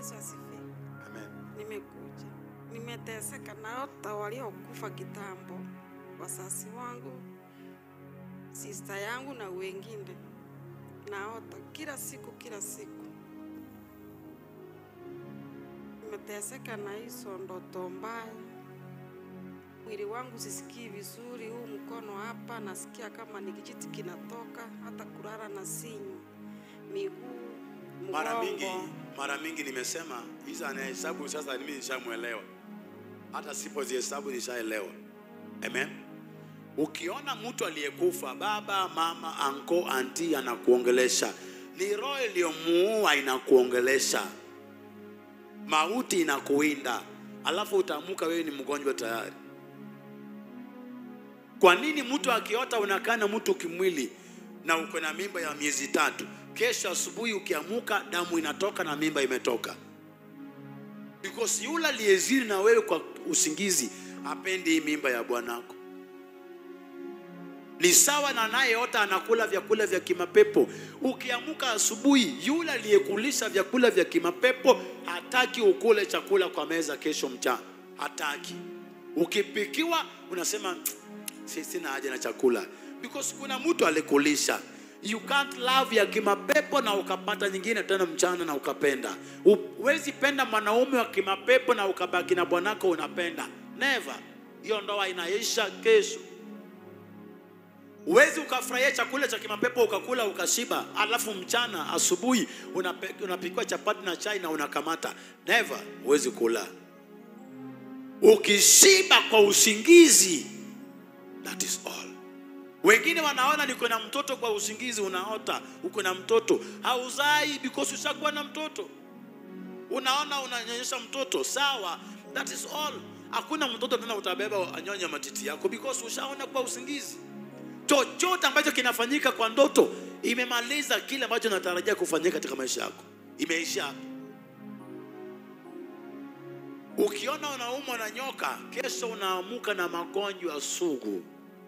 Yesu asifiwe. Amen. Nimekuja, nimeteseka na hata waliokufa kitambo, wasasi wangu, sista yangu na wengine, naota kila siku kila siku. Nimeteseka na hizo ndoto mbaya, mwili wangu sisikii vizuri, huu mkono hapa nasikia kama ni kijiti kinatoka, hata kulala na sinywa, miguu, Mara mingi mgongo. mara mingi nimesema hizo anahesabu sasa, mimi nishamwelewa, hata sipozihesabu nishaelewa. Amen. Ukiona mtu aliyekufa, baba, mama, anko, anti anakuongelesha, ni roho iliyomuua inakuongelesha, mauti inakuinda, alafu utaamka wewe ni mgonjwa tayari. Kwa nini mtu akiota unakaa na mtu kimwili na uko na mimba ya miezi tatu, kesho asubuhi ukiamuka damu inatoka na mimba imetoka? Because yule aliyezini na wewe kwa usingizi apendi hii mimba ya bwanako. Ni sawa na anayeota anakula vyakula vya kimapepo. Ukiamuka asubuhi, yule aliyekulisha vyakula vya kimapepo hataki ukule chakula kwa meza kesho mchana, hataki. Ukipikiwa unasema "Si- sina haja na chakula because kuna mtu alikulisha. You can't love ya kimapepo na ukapata nyingine tena mchana na ukapenda. Huwezi penda mwanaume wa kimapepo na ukabaki na bwanako unapenda, never. Hiyo ndoa inaisha kesho. Huwezi ukafurahia chakula cha kimapepo ukakula ukashiba, alafu mchana asubuhi unape- unapikiwa chapati na chai na unakamata, never. Huwezi kula. Ukishiba kwa usingizi, that is all. Wengine wanaona niko na mtoto kwa usingizi, unaota uko na mtoto hauzai because ushakuwa na mtoto. Unaona unanyonyesha mtoto, sawa, that is all. Hakuna mtoto tena utabeba anyonya matiti yako because ushaona kwa usingizi. Chochote ambacho kinafanyika kwa ndoto imemaliza kile ambacho natarajia kufanyika katika maisha yako, imeisha hapo. Ukiona unaumwa na nyoka, kesho unaamuka na magonjwa sugu.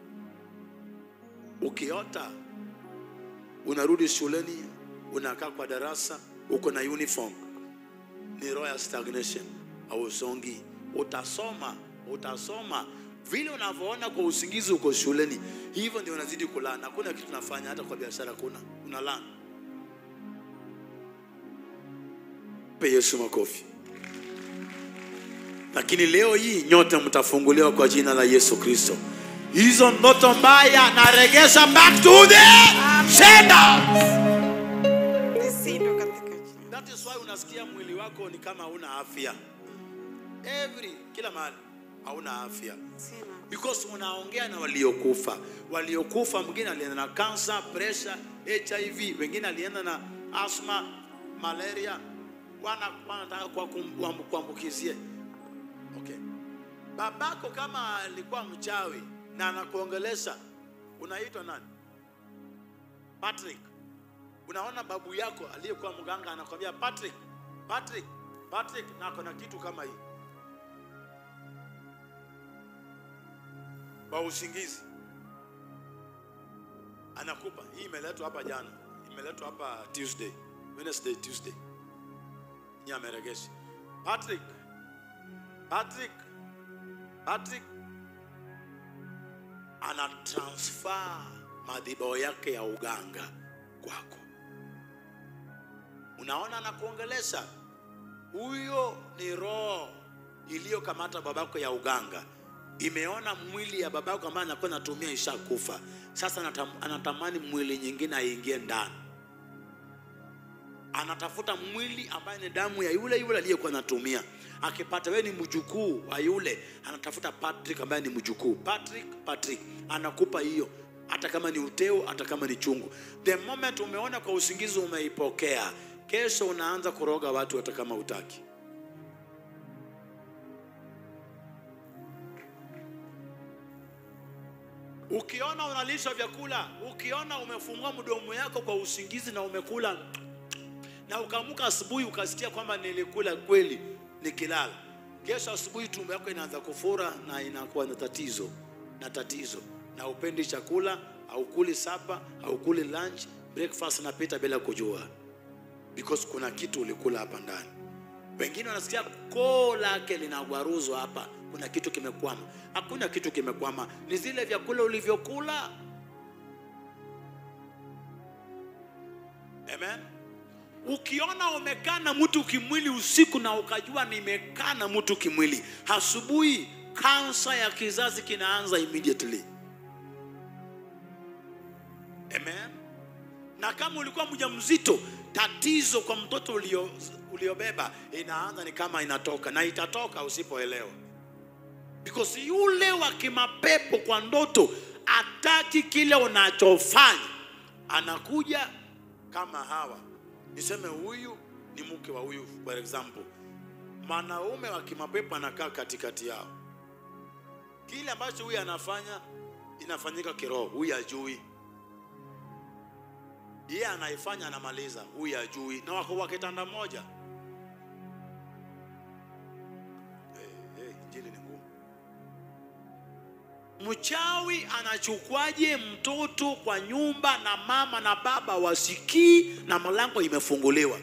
Ukiota unarudi shuleni, unakaa kwa darasa, uko na uniform, ni roho ya stagnation, hausongi. Utasoma, utasoma vile unavyoona kwa usingizi, uko shuleni, hivyo ndio unazidi kulana. Hakuna kitu unafanya, hata kwa biashara kuna unalana. Pe Yesu makofi. Lakini leo hii nyote mtafunguliwa kwa jina la Yesu Kristo. Hizo ndoto mbaya naregesha back to the sender. Nishindwe katika jina. That is why unasikia mwili wako ni kama hauna afya. Every kila mahali hauna afya. Sina. Because unaongea na waliokufa. Waliokufa mwingine alienda na cancer, pressure, HIV, wengine alienda na asthma, malaria. Wana wanataka kwa kum- kuambu- kuambukizie. Okay. Babako kama alikuwa mchawi na anakuongelesha, unaitwa nani? Patrick. Unaona babu yako aliyekuwa mganga anakwambia Patrick, Patrick, Patrick, na ako na kitu kama hii kwa usingizi, anakupa hii. Imeletwa hapa jana, imeletwa hapa Tuesday, Wednesday, Tuesday, ni ameregesha Patrick, Patrick, Patrick ana transfer madhibao yake ya uganga kwako. Unaona, anakuongelesha huyo ni roho iliyokamata babako ya uganga, imeona mwili ya babako ambaye anakuwa anatumia ishakufa. Sasa anatam- anatamani mwili nyingine aingie ndani, anatafuta mwili ambaye ni damu ya yule yule aliyekuwa anatumia. Akipata wewe ni mjukuu wa yule, anatafuta Patrick ambaye ni mjukuu. Patrick, Patrick anakupa hiyo, hata kama ni uteo, hata kama ni chungu. The moment umeona kwa usingizi umeipokea, kesho unaanza kuroga watu hata kama utaki. Ukiona unalisha vyakula, ukiona umefungua mdomo yako kwa usingizi na umekula na ukaamka asubuhi ukasikia kwamba nilikula kweli nikilala, kesho asubuhi tumbo yako inaanza kufura na inakuwa na tatizo na tatizo, na upendi chakula, haukuli sapa, haukuli lunch, breakfast napita bila kujua, because kuna kitu ulikula hapa ndani. Wengine wanasikia koo lake linagwaruzwa hapa, kuna kitu kimekwama. Hakuna kitu kimekwama, ni zile vyakula ulivyokula. Amen. Ukiona umekaa na mtu kimwili usiku na ukajua nimekaa na mtu kimwili, asubuhi kansa ya kizazi kinaanza immediately. Amen. Na kama ulikuwa mjamzito, tatizo kwa mtoto ulio uliobeba inaanza ni kama inatoka na itatoka usipoelewa, because yule wa kimapepo kwa ndoto ataki kile unachofanya, anakuja kama hawa. Niseme huyu ni mke wa huyu, for example, mwanaume wa kimapepo anakaa katikati yao, kile ambacho huyu anafanya inafanyika kiroho, huyu ajui yeye anaifanya anamaliza, huyu ajui, na wako wa kitanda moja. Hey, hey, injili ni ngumu. Mchawi anachukwaje mtoto kwa nyumba na mama na baba wasikii na mlango imefunguliwa?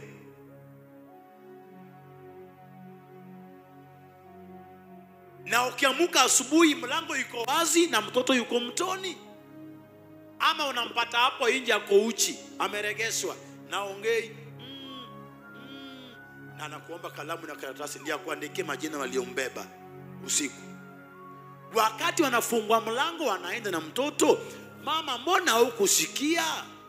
Na ukiamuka asubuhi mlango iko wazi na mtoto yuko mtoni ama unampata hapo nje ako uchi ameregeshwa na ongei mm, mm, na anakuomba kalamu na karatasi ndio akuandikie majina waliombeba usiku. Wakati wanafungua mlango wanaenda na mtoto, mama, mbona hukusikia?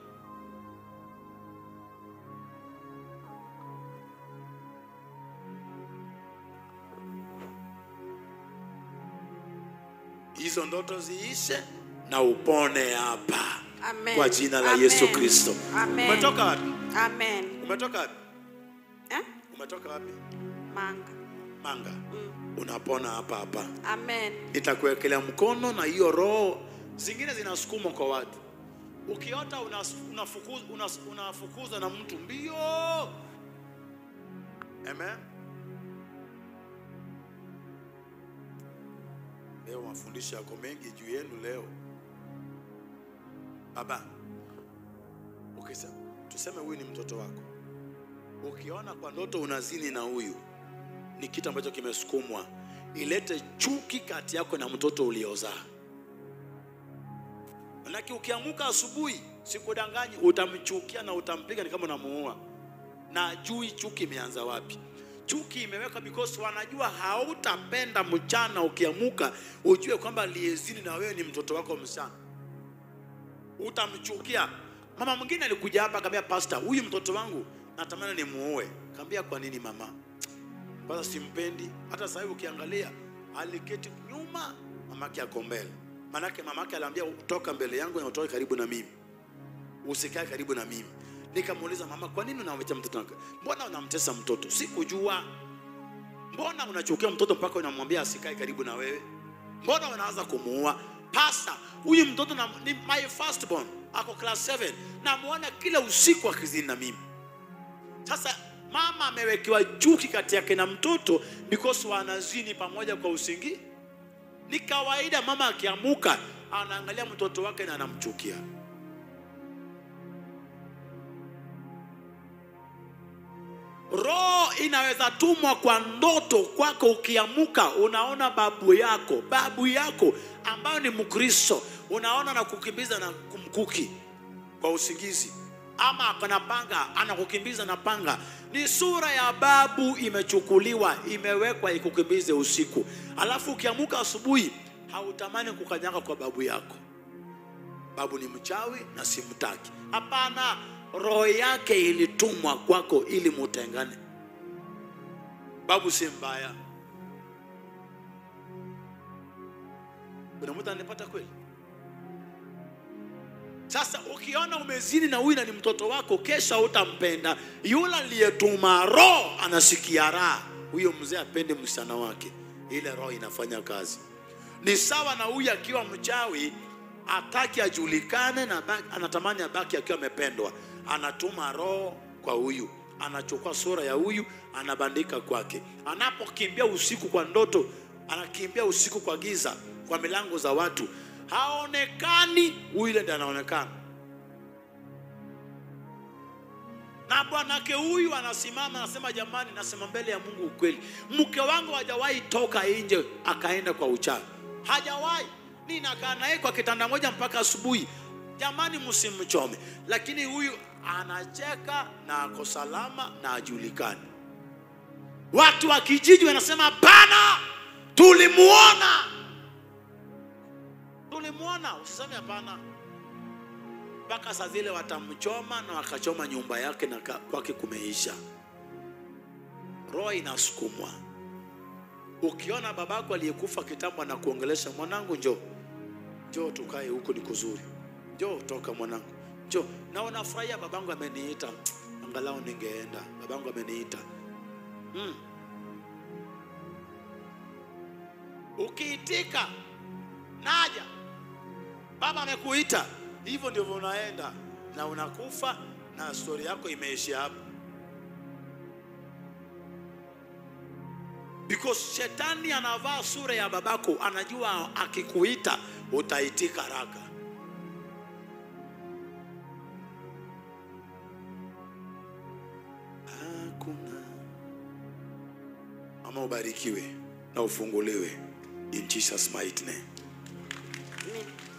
Hizo ndoto ziishe na upone hapa Amen. kwa jina la Amen. Yesu Kristo. Amen. Umetoka wapi? Amen. Umetoka wapi? Eh? Umetoka wapi? Manga. Manga. Mm. Unapona hapa hapa. Amen. Nitakuwekelea mkono na hiyo roho zingine zinasukumwa kwa watu. Ukiota unas- unafukuza unas, unafukuza na mtu mbio. Amen. Leo mafundisho yako mengi juu yenu leo. Baba, ukisema tuseme huyu ni mtoto wako, ukiona kwa ndoto unazini na huyu, ni kitu ambacho kimesukumwa, ilete chuki kati yako na mtoto uliozaa. Manake ukiamuka asubuhi, sikudanganyi, utamchukia na utampiga ni kama unamuua, na ajui chuki imeanza wapi. Chuki imeweka because wanajua hautapenda mchana. Ukiamuka ujue kwamba aliyezini na wewe ni mtoto wako msichana utamchukia. Mama mwingine alikuja hapa akamwambia pastor, huyu mtoto wangu natamani nimuoe. Kaambia kwa nini mama? Kwanza simpendi. Hata sasa hivi ukiangalia aliketi nyuma, mamake ako mbele. Manake mamake aliambia toka mbele yangu na utoke karibu na mimi, usikae karibu na mimi. Nikamuuliza mama, kwa nini unamwita mtoto wako? Mbona unamtesa mtoto? Sikujua. Mbona unachukia mtoto mpaka unamwambia asikae karibu na wewe? Mbona unaanza kumuua? Pasta, huyu mtoto na, ni my firstborn ako class 7 namuona kila usiku akizini na mimi. Sasa mama amewekewa chuki kati yake na mtoto because wanazini pamoja kwa usingi. Ni kawaida mama akiamuka anaangalia mtoto wake na anamchukia. Roho inaweza tumwa kwa ndoto kwako. Ukiamuka unaona babu yako, babu yako ambayo ni Mkristo, unaona na kukimbiza na kumkuki kwa usingizi, ama ako na panga anakukimbiza na panga. Ni sura ya babu imechukuliwa, imewekwa ikukimbize usiku, alafu ukiamuka asubuhi hautamani kukanyaga kwa babu yako. Babu ni mchawi na simtaki. Hapana, roho yake ilitumwa kwako ili mutengane. Babu si mbaya. Kuna mtu anapata kweli? Sasa ukiona umezini na huyu na ni mtoto wako, kesha utampenda. Yule aliyetuma roho anasikia raha, huyo mzee apende msichana wake, ile roho inafanya kazi. Ni sawa na huyu akiwa mchawi, ataki ajulikane na baki, anatamani abaki akiwa amependwa, anatuma roho kwa huyu, anachukua sura ya huyu, anabandika kwake. Anapokimbia usiku kwa ndoto, anakimbia usiku kwa giza, kwa milango za watu, haonekani, huyu ile ndiye anaonekana. Na bwanake huyu anasimama anasema, jamani, nasema mbele ya Mungu ukweli, mke wangu hajawahi toka nje akaenda kwa uchawi, hajawahi. Ninakaa naye kwa kitanda moja mpaka asubuhi. Jamani, msimchome. Lakini huyu anacheka na ako salama na ajulikani. Watu wa kijiji wanasema hapana, tulimuona, tulimuona. Usiseme hapana mpaka saa zile watamchoma na wakachoma nyumba yake na ka- kwake kumeisha. Roho inasukumwa. Ukiona babako aliyekufa kitambo anakuongelesha, mwanangu, njoo njoo, tukae huku, ni kuzuri, njoo, toka mwanangu, njoo. Na unafurahia, babangu ameniita, angalau ningeenda, babangu ameniita mm. Ukiitika naja, baba amekuita, hivyo ndivyo unaenda na unakufa na stori yako imeishia hapo, because shetani anavaa sura ya babako, anajua akikuita utaitika haraka. Hakuna ama ubarikiwe na ufunguliwe in Jesus mighty name. Amen.